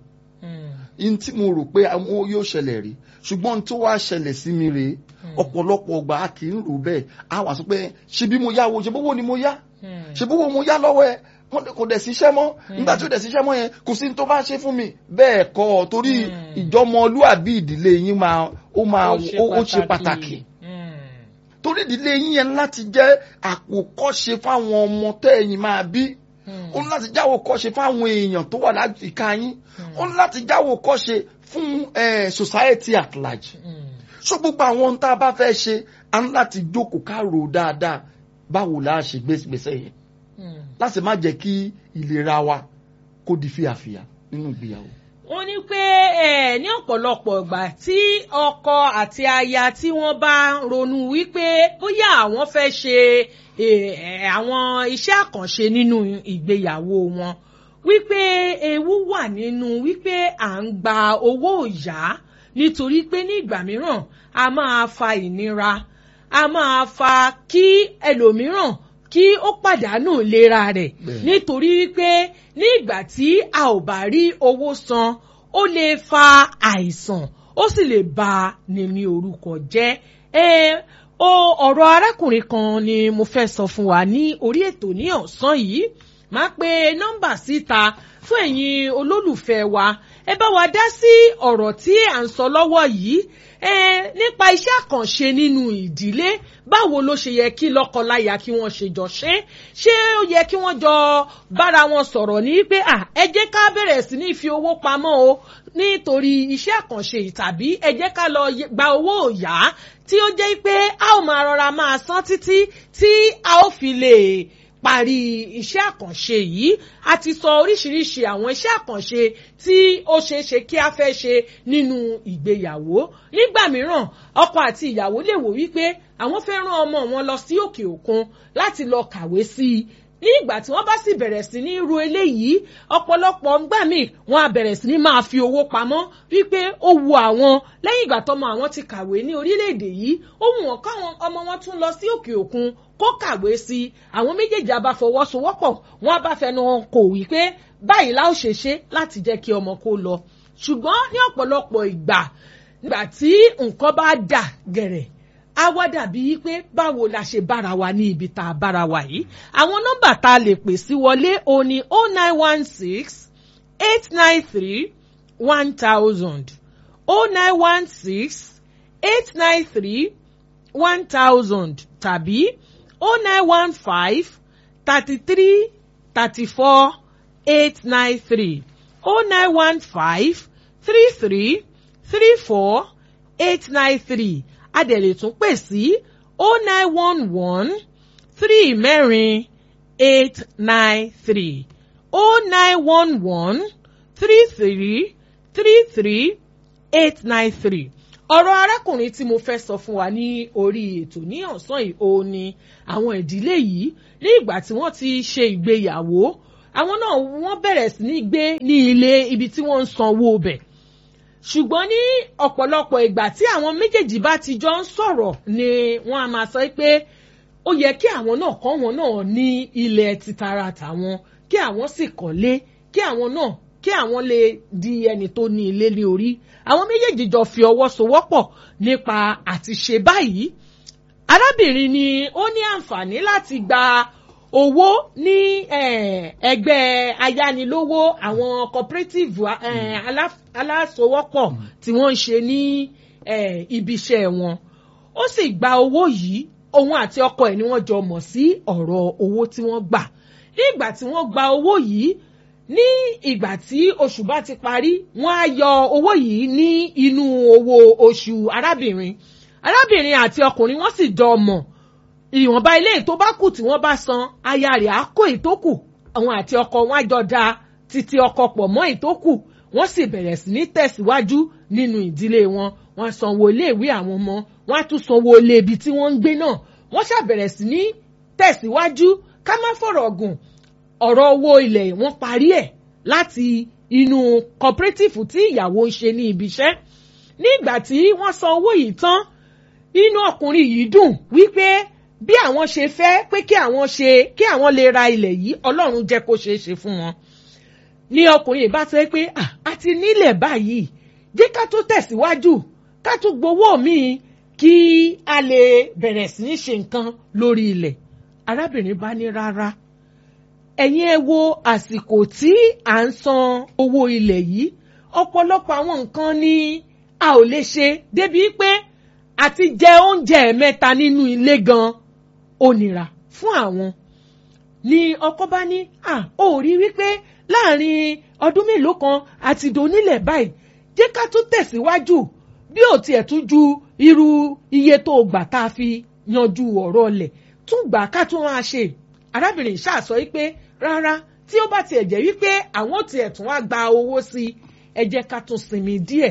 n tí mo rò pé àwọn yóò ṣẹlẹ̀ rí ṣùgbọ́n tó wá ṣẹlẹ̀ sí mi rèé ọ̀pọ̀lọpọ̀ ọgbà a kì í rò bẹ́ẹ̀ a wà sọ pé ṣe bí mo yáwó ṣe bówó ni mo yá ṣe bówó mo yá lọ́wọ́ ẹ kò dẹ̀ síṣẹ́ mọ́ nígbà tí ó dẹ̀ síṣẹ́ mọ́ yẹn kò sí tó bá ṣe fún mi bẹ́ẹ̀ kọ́ torí ìjọmọlúàbí ìdílé yín máa ó máa ó ṣe pàtàkì torí ìdílé yín yẹn láti jẹ́ àpòkọ́ṣe fáwọn ọmọ tẹ́yìn máa bí ó ní láti jáwọ́ kọ́ṣe fáwọn èèyàn tó wà láyìíká yín ó ní láti jáwọ́ kọ́ṣe fún society at large so gbogbo àwọn ohun tá a bá fẹ́ ṣe a ní láti jókòó ká rò dáadáa báwo la ṣe gbèsè yẹn láti má jẹ́ kí ìlera wa kó di fíàfíà nínú ìgbéyàwó wọ́n ní pé ní ọ̀pọ̀lọpọ̀ ìgbà tí ọkọ àti aya tí wọ́n bá ronú wípé bóyá àwọn fẹ́ ṣe àwọn iṣẹ́ àkànṣe nínú ìgbéyàwó wọn wípé ewu wà nínú wípé à ń gba owó ìyá nítorí pé ní ìgbà mìíràn a máa fa ìnira a máa fa kí ẹlòmíràn kí ó pàdánù ìlera rẹ̀ nítorí wípé ní ìgbà tí a ò bá rí owó san ó lè fa àìsàn ó sì lè bà ní ní orúkọ jẹ́ o ọ̀rọ̀ arákùnrin kan ni mo fẹ́ sọ fún wa ní orí ètò ní ọ̀sán yìí máa pe nọ́mbà síta fún ẹ̀yin olólùfẹ́ wa ẹ bá wa dá sí ọ̀rọ̀ tí à ń sọ lọ́wọ́ yìí nípa iṣẹ́ àkànṣe nínú ìdílé báwo ló ṣe yẹ kí lọ́kọláya kí wọ́n ṣe jọ ṣe ṣé ó yẹ kí wọ́n jọ bára wọn sọ̀rọ̀ ní pé ẹ jẹ́ ká bẹ̀rẹ̀ sí ní fi owó pamọ́ o nítorí iṣẹ́ àkànṣe tàbí ẹ jẹ́ ká lọ gba owó òyà tí ó jẹ́ pé a ó máa rọra máa san títí tí a ó fi lè parí iṣẹ́ àkànṣe yìí a ti sọ oríṣiríṣi àwọn iṣẹ́ àkànṣe tí ó ṣeé ṣe kí a fẹ́ ṣe nínú ìgbéyàwó nígbà mìíràn ọkọ àti ìyàwó lè wò wípé àwọn fẹ́ rán ọmọ wọn lọ sí òkè òkun láti lọ kàwé sí i ní ìgbà tí wọ́n bá sì bẹ̀rẹ̀ sí ní ru eléyìí ọ̀pọ̀lọpọ̀ ńgbà míì wọ́n á bẹ̀rẹ̀ sí ní máa fi owó pamọ́ wípé ó wu àwọn lẹ́yìn ìgbà tọmọ àwọn ti kàwé ní orílẹ̀-èdè yìí ó wù wọ́n káwọn ọmọ wọn tún lọ sí òkè òkun kó kàwé sí i àwọn méjèèjì á bá fọwọ́sowọ́pọ̀ wọ́n á bá fẹnu kò wípé báyìí láò ṣe ṣe láti jẹ́ kí ọmọ kó lọ ṣùgbọ́n ní ọ̀pọ̀lọpọ̀ ìgbà nígbà tí nǹkan bá dà gẹ̀rẹ̀ á wá dàbí pé báwo la ṣe bára wa ní ibi tá a bára wa yìí àwọn nọ́mbà tá a lè pè sí wọlé o ní o nine one six eight nine three one thousand o nine one six eight nine three one thousand tàbí o nine one five thirty three thirty four eight nine three o nine one five three three three four eight nine three a dẹ̀ lè tún pè sí o nine one one three mẹ́rin eight nine three o nine one one three three three three eight nine three ọ̀rọ̀ arákùnrin tí mo fẹ́ sọ fún wa ní orí ètò ní ọ̀sán yìí ó ní àwọn ìdílé yìí ní ìgbà tí wọ́n ti ṣe ìgbéyàwó àwọn náà wọ́n bẹ̀rẹ̀ sí ní gbé ní ilé ibi tí wọ́n ń sanwó bẹ̀ ṣùgbọ́n ní ọ̀pọ̀lọpọ̀ ìgbà tí àwọn méjèèjì bá ti jọ ń sọ̀rọ̀ ni wọ́n á máa sọ pé ó yẹ kí àwọn náà kọ́ wọn náà ní ilẹ̀ títara tàwọn kí àwọn sì kọ́lé kí àwọn náà kí àwọn lè di ẹni tó ní ilé ní orí àwọn méjèèjì jọ fi ọwọ́ sowọ́pọ̀ nípa àti ṣe báyìí arábìnrin ni ó ní àǹfààní láti gba owó ní ẹgbẹ́ ayánilówó àwọn cooperative alásowọ́pọ̀ tí wọ́n ń ṣe ní ibiṣẹ́ wọn ó sì gba owó yìí òun àti ọkọ ẹ̀ ni wọ́n jọ mọ̀ sí ọ̀rọ̀ owó tí wọ́n gbà ní ìgbà tí wọ́n gba owó yìí ní ìgbà tí oṣù bá ti parí wọ́n á yọ owó yìí ní inú owó oṣù arábìnrin arábìnrin àti ọkùnrin wọ́n sì jọ mọ̀ ìwọ̀nba ilé tó bá kù tí wọ́n bá san aya rẹ̀ á kó ìtókù àwọn àti ọkọ wọn á jọ da títí ọkọ pọ̀ mọ́ ìtókù wọ́n sì bẹ̀rẹ̀ sí ní tẹ̀síwájú nínú ìdílé wọn wọ́n sanwó iléèwé àwọn ọmọ wọ́n á tún sanwó ilé ibi tí wọ́n ń gbé náà wọ́n ṣàbẹ̀rẹ̀ sí ní tẹ̀síwájú ká má fọ̀rọ̀ gùn ọ̀rọ̀ owó ilẹ̀ wọ́n parí ẹ̀ láti inú cooperative tí ìyàwó ń ṣe ní ibi iṣẹ́ ní ìgbà tí wọ́n san owó yìí tán inú ọkùnrin yìí dùn wípé bí àwọn ṣe fẹ́ pé kí àwọn ṣe kí àwọn lè ra ilẹ̀ yìí ọlọ́run jẹ́ kó ṣeé ṣe fún wọn ní ọkùnrin yìí bá sọ pé a ti nílẹ̀ báyìí jẹ́ ká tó tẹ̀síwájú ká tó gbowó míì kí a lè bẹ̀rẹ̀ sí ní ṣe nǹkan lórí ilẹ̀ arábìnrin bá ní rárá ẹ̀yin ẹ wo àsìkò tí à ń san owó ilẹ̀ yìí ọ̀pọ̀lọpọ̀ àwọn nǹkan ni a ò lè ṣe débi pé àti jẹ oúnjẹ mẹ́ta nínú ilé gan ó nira fún àwọn ni ọkọ bá ní à ó rí wípé láàrin ọdún mélòó kan àti donílẹ̀ báyìí jẹ́ ká tún tẹ̀síwájú bí ò tiẹ̀ tún ju irú iye tó gbà tá a fi yanjú ọ̀rọ̀ ọlẹ̀ tún gbà ká tún máa ṣe arábìnrin ṣáà sọ wípé rárá tí ó bá tiẹ̀ jẹ́ wípé àwọn tiẹ̀ tún wá gba owó sí i ẹ jẹ́ ká tún sinmi díẹ̀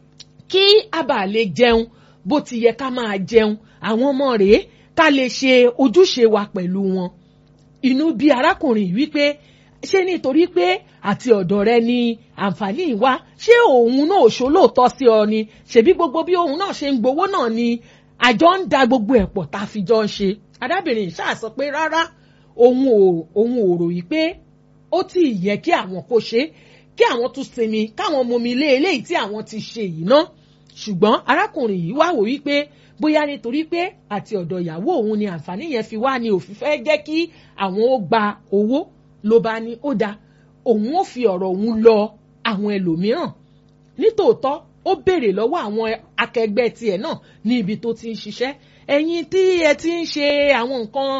kí a bá lè jẹun bó ti yẹ ká máa jẹun àwọn ọmọ rèé ká lè ṣe ojúṣe wa pẹ̀lú wọn inú bí arákùnrin wípé ṣé nítorí pé àti ọ̀dọ̀ rẹ ni àǹfààní wá ṣé òun náà ṣolóòótọ́ sí ọ ni ṣebí gbogbo bí òun náà ṣe ń gbowó náà ni àjọ ń da gbogbo ẹ̀ pọ̀ tá a fi jọ ń ṣe arábìnrin ṣáà sọ pé rárá òun ò òun ò rò yí pé ó tí ì yẹ kí àwọn kó ṣe kí àwọn tún sinmi káwọn momi lé eléyìí tí àwọn ti ṣe yìí ná ṣùgbọ́n arákùnrin yìí wá wò wípé bóyá nítorí pé àti ọ̀dọ̀ ìyàwó òun ni àǹfààní yẹn fi wá ni òfin fẹ́ jẹ́ kí àwọn ó gba owó ló bá ní ó dáa òun ó fi ọ̀rọ̀ òun lọ àwọn ẹlòmíràn nítòótọ́ ó béèrè lọ́wọ́ àwọn akẹgbẹ́ tiẹ̀ náà ní ibi tó ti ń ṣiṣẹ́ ẹ̀yin tí ẹ ti ń ṣe àwọn nǹkan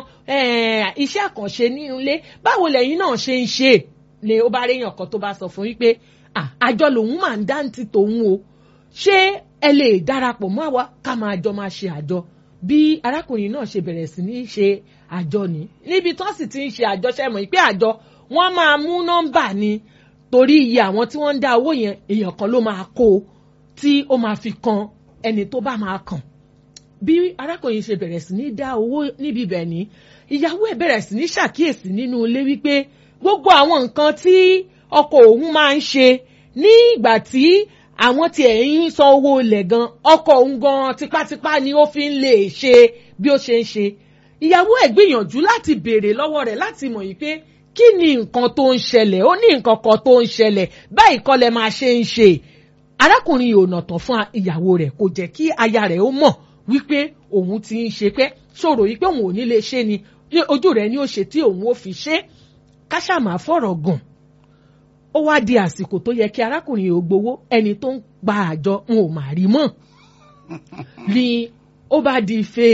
iṣẹ́ àkànṣe nínú ilé báwo lẹ̀yin náà ṣe ń ṣe ni ó bá réyàn kan tó bá sọ fún wípé àjọ lòun máa ń dáǹtì tòun o ṣé ẹ lè darapọ̀ mọ́ àwa ká máa jọ máa ṣe àjọ bí arákùnrin náà ṣe bẹ̀rẹ̀ sí ní ṣe àjọ ni níbi tó sì ti ń ṣe àjọ ṣe mọ̀ pé àjọ wọ́n máa mú nọ́mbà ni torí iye àwọn tí wọ́n ń dá owó yẹn èèyàn kan ló máa kó o tí ó máa fi kan ẹni tó bá máa kàn bí arákùnrin ṣe bẹ̀rẹ̀ sí ní dá owó níbi ibẹ̀ ni ìyàwó ẹ̀ bẹ̀rẹ̀ sí ní ṣàkíyèsí nínú ilé wípé gbogbo àwọn nǹkan tí ọkọ òun máa ń ṣe ní ìgbà tí àwọn tí ẹ̀ ń san owó ilẹ̀ gan ọkọ òun gan tipátipá ni ó fi ń lè ṣe bí ó ṣe ń ṣe ìyàwó ẹ̀ gbìyànjú láti béèrè lọ́wọ́ rẹ̀ láti mọ̀ yìí pé kí ni nǹkan tó ń ṣẹlẹ̀ ó ní nǹkan kan tó ń ṣẹlẹ̀ báyìí kọ́ lẹ máa ṣe ń ṣe arákùnrin yìí ò nà tán fún ìyàwó rẹ̀ kò jẹ́ kí aya rẹ̀ ó mọ̀ wípé òun ti ń ṣe pé ṣòro yìí pé òun ò ní lè ṣe ni ojú rẹ̀ ni ó ṣe tí òun ó fi ṣe káṣàmà fọ̀rọ̀ gùn ó wá di àsìkò tó yẹ kí arákùnrin yìí ó gbowó ẹni tó ń gba àjọ n ò mà rí mọ́ ni ó bá di ife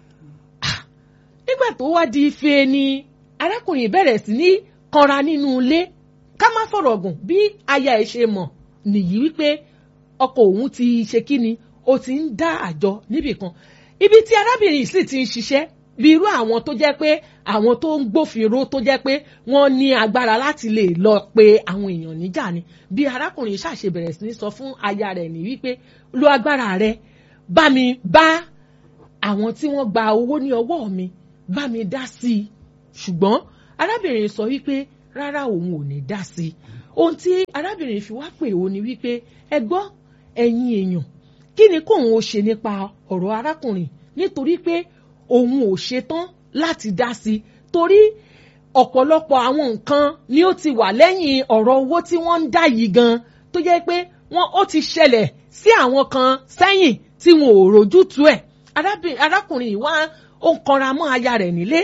nígbà tó wá di ife ni arákùnrin bẹ̀rẹ̀ sí ní kanra nínú ilé ká má fọ̀rọ̀ gùn bí aya ẹ̀ ṣe mọ̀ nìyí wípé ọkọ òun ti ṣe kí ni ó ti ń dá àjọ níbì kan ibi tí arábìnrin sì ti ń ṣiṣẹ́ bí irú àwọn tó jẹ́ pé àwọn tó ń gbófinró tó jẹ́ pé wọ́n ní agbára láti lè lọ pe àwọn èèyàn níjà ni bí arákùnrin ṣàṣe bẹ̀rẹ̀ sí ní sọ fún aya rẹ̀ ní wípé lo agbára rẹ bá mi bá àwọn tí wọ́n gba owó ní ọwọ́ mi bá mi dá sí i ṣùgbọ́n arábìnrin sọ wípé rárá òun ò ní dá sí i ohun tí arábìnrin fi wá pè ó ni wípé ẹ gbọ́ ẹ̀yin èèyàn kí ni kóun ó ṣe nípa ọ̀rọ̀ arákùnrin nítorí pé òun ò ṣetán láti dá sí i torí ọ̀pọ̀lọpọ̀ àwọn nǹkan ni ó ti wà lẹ́yìn ọ̀rọ̀ owó tí wọ́n ń dá yìí gan tó jẹ́ pé wọ́n ó ti ṣẹlẹ̀ sí àwọn kan sẹ́yìn tí wọn ò rójútu ẹ̀ arákùnrin yìí wá ó ń kanra mọ́ aya rẹ̀ nílé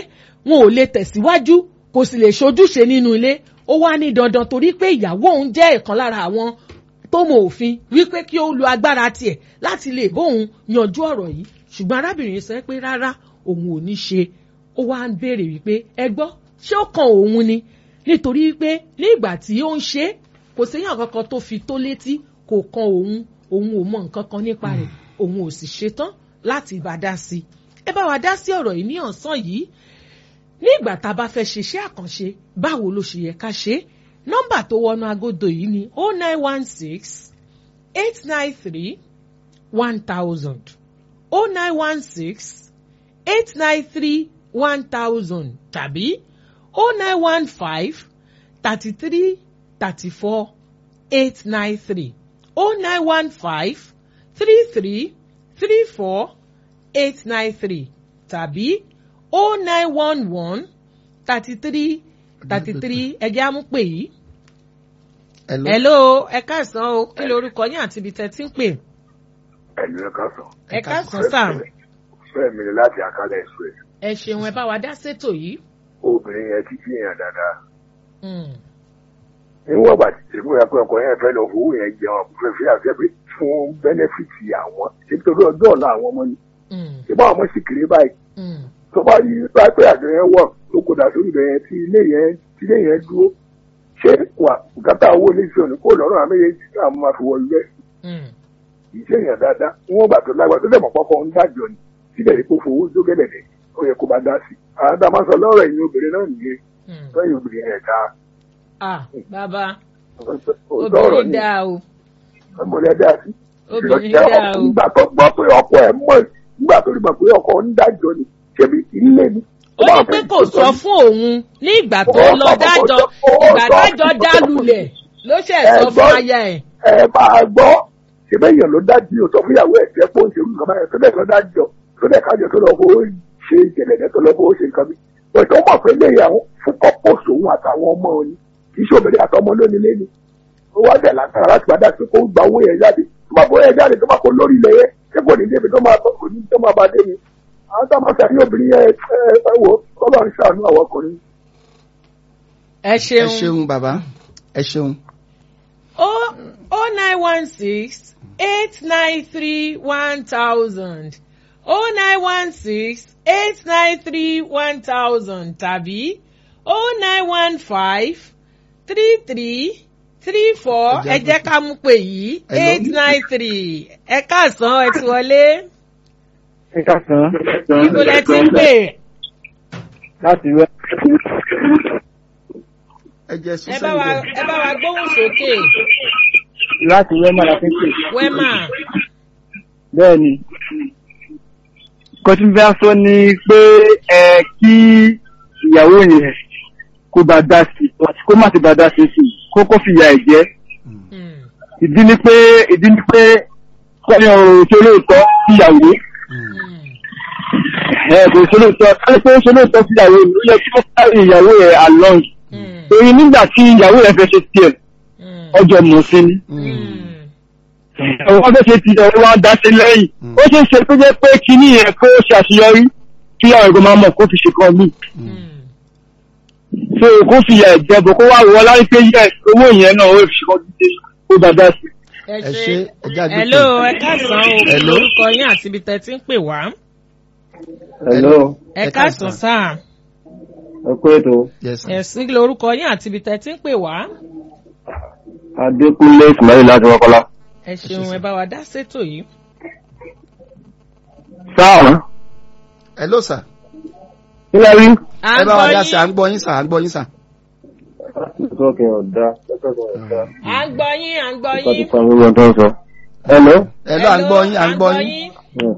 wọn ò lè tẹ̀síwájú kò sì lè ṣojúṣe nínú ilé ó wá ní dandan torí pé ìyàwó òun jẹ́ ìkan lára àwọn tó mọ òfin wípé kí ó lo agbára tiẹ̀ láti lè bóun yanjú ọ̀rọ̀ yìí ṣùgbọ́n arábìnrin sọ pé rárá òun ò ní ṣe ó wá ń béèrè wípé ẹ gbọ́ ṣé ó kan òun ni nítorí wípé ní ìgbà tí ó ń ṣe é kò séyàn kankan tó fi tó létí kò kan òun òun ò mọ nǹkan kan nípa rẹ̀ òun ò sì ṣetán láti bá dá sí i ẹ bá wa dá sí ọ̀rọ̀ yìí ní ọ̀sán yìí ní ìgbà tá a bá fẹ́ ṣe iṣẹ́ àkànṣe báwo ló ṣe yẹ ká ṣe é nọ́mbà tó wọnú agodo yìí ni oh nine one six eight nine three one thousand oh nine one six eight nine three one thousand tàbí oh nine one five thirty three thirty four eight nine three oh nine one five three three three four eight nine three tàbí oh nine one one thirty three thirty three ẹjẹ́ àmúpè yìí. Hello. hello ẹ káàsán o kí lorúkọ yín àti ibi tẹ́ ti ń pè. ẹ̀lú ẹ̀ka sàn. ẹ káàsán sáà fẹ́ mi ni láti àkálẹ̀ ẹ̀sùn ẹ̀. ẹ ṣeun ẹ bá wa dá sétò yìí. obìnrin yẹn ti fi yàn dáadáa. Mm, níwọ̀n ìgbà tí tèmi rẹ̀ pé ọkọ yẹn fẹ́ lọ fowó yẹn jẹun àbúfẹ́ fi àfẹ́ pé fún bẹ́nẹ́fìtì àwọn ṣé torí ọjọ́ ọ̀la àwọn ọmọ ni. mm, ṣé báwọn ọmọ sì kéré báyìí mm, tó bá rí pé àjọ yẹn wọ̀ tó kó dà sórí ibẹ̀ yẹn tí ilé yẹn tí ilé yẹn dúró ṣé wà bùkátà owó ilé iṣẹ́ òní kó lọ́rùn àmì yẹn tí àwọn máa fi wọ ilé mm. iṣẹ́ yẹn dáadáa níwọ̀n ìgbà tó lágbàá tó dẹ̀mọ̀ pọ́pọ́ ń dájọ́ ni síbẹ̀ ní kó fowó dógẹ́dẹ̀dẹ̀ ó yẹ kó bá dá sí i. àwọn tá a máa sọ lọ́rọ̀ ẹ̀yin obìnrin náà nìyẹn Mm. lẹ́yìn obìnrin yẹn dáa ah bàbá òótọ́ ọ̀rọ̀ obìnrin ni dáa o ọmọdé dáa sí. obìnrin Ìrọ̀jẹ́ dáa o nígbà tó gbọ́ pé ọkọ ẹ̀ mọ̀ nígbà tó rí mọ̀ pé ọkọ ń dájọ́ ni ṣebí ilé ni. ó ní pé kò sọ fún òun ní ìgbà tó Ó lọ sọ fún- dájọ́ ó sọ- ìgbà ó sọ- dájọ́ ó dá sọ fún- lulẹ̀ ló ṣe Ẹ sọ fún gbọ́- aya ẹ̀. ẹ máa gbọ́ ṣebí èèyàn ló dájú ò sọ fún ìyàwó ẹ̀ tẹ́ pé ó ń ṣe nǹkan báyẹn tó dẹ̀ lọ dájọ́ tó dẹ̀ kájọ tó lọ fowó ṣe ìjẹ̀lẹ̀dẹ̀ tó lọ fowó ṣe nǹkan bí. Bọ̀dé ó mọ̀ pé lè yàwó fún kọ́pọ̀sì òun àtàwọn ọmọ òní kì í ṣe obìnrin àtọmọ lónìí lé ní. Ó wá dẹ̀ látara láti padà sí kó gba owó yẹn jáde. Tó bá bọ́ yẹn jáde tó bá kó lórí ilẹ̀ yẹn ṣé kò ní débi tó máa kò ní tó máa bá dé ni. Àwọn tó máa ṣàní obìnrin yẹn ẹ ẹ wò kọ́lọ́ ń ṣàánú àwọn ọkùnrin. ẹ ẹ ṣeun ṣeun bàbá ẹ ṣeun. o o nine one six eight nine three one thousand o nine one six eight nine three one thousand tàbí o nine one five three three three four Ẹ jẹ́ ẹ jẹ́ ká mú pé yìí Hello. eight nine three ẹ káàsán ẹ ti wọlé ẹ káàsán. ibo lẹ ti ń pè láti wẹ́. ẹ jẹ́ ẹ sísẹ́ bá wa ẹ bá wa gbóhùn sókè láti wẹ́ máa fi ń pè. wẹ́mà bẹ́ẹ̀ ni. kò tí bá sọ ni pé ẹ kí ìyàwó yẹn kó bá dá sí i kó má ti bá dá sí i kó kó fi ìyà ẹ̀ jẹ́. Mm, ìdí ni pé ìdí ni pé kọ́ni ọ̀rọ̀ ṣe lóòótọ́ sí ìyàwó. mm, ẹ kò ṣe lóòótọ́ kọ́ni pé ó ṣe lóòótọ́ sí ìyàwó ló yẹ kí ó sáré ìyàwó yẹn along. mm, torí nígbà tí ìyàwó yẹn fẹ́ ṣe tiẹ̀ mm, ọjọ́ mọ̀ sí ni. mm. wọ́n fẹ́ ṣe ti ẹ̀rọ wa dá sí lẹ́yìn Mm. ó ṣe é ṣe tó jẹ́ pé kíní yẹn kó ṣe àṣeyọrí kí àwọn ẹ̀gbọ́n máa mọ̀ kó fi ṣe kan mí Mm. so kó fi ìyà ìjẹ́bọ̀ kó wá wọ láyé pé yẹ owó yẹn náà ó fi ṣe kan dídé kó dáadáa sí. ẹ ẹ ṣe ṣe ẹ jáde pé. hello ẹ káàsán o kí Hello. lorúkọ yín àti ibi tẹ́ ti ń pè wá hello ẹ Ẹ káàsán káàsán. sáà ẹ kú ètò yes sir. ẹ̀sìn lorúkọ yín àti ibi tẹ́ ti ń pè wá adékúnlé ìsìnláyè láti wọ́kọ́lá. ẹ ṣeun ẹ bá wa dá sétò yìí. sáà hello sir. kí lẹ́ rí. à ẹ ń bá wa gbọ́ dá sí à ń yín gbọ́ yín sà à ń gbọ́ yín sà. sọ́kẹ́ ọ̀dà sọ́kẹ́ ọ̀dà à ń gbọ́ yín à ń gbọ́ nípa ti yín. pa gbogbo ohun tó ń sọ. hello. hello à ń gbọ́ yín à ń gbọ́ yín.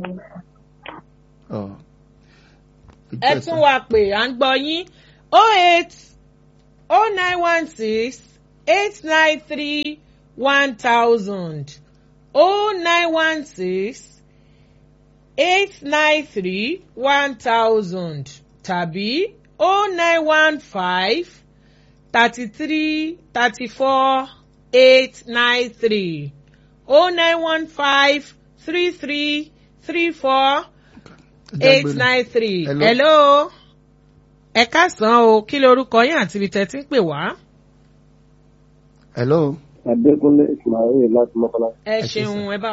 Ọ̀. ẹ tún wá pè à ń gbọ́ yín o eight o nine one six eight nine three one thousand o nine one six eight nine three one thousand tàbí o nine one five thirty three thirty four eight nine three o nine one five three three three four Ẹ já eight gbé lọ. nine three. Hello. hello. ẹ káàsán o kí lorúkọ yín àti ibi tẹ́ ti ń pè wá. hello. Adékúnlé Ismail láti Mọ́kànlá. ẹ ṣeun ẹ bá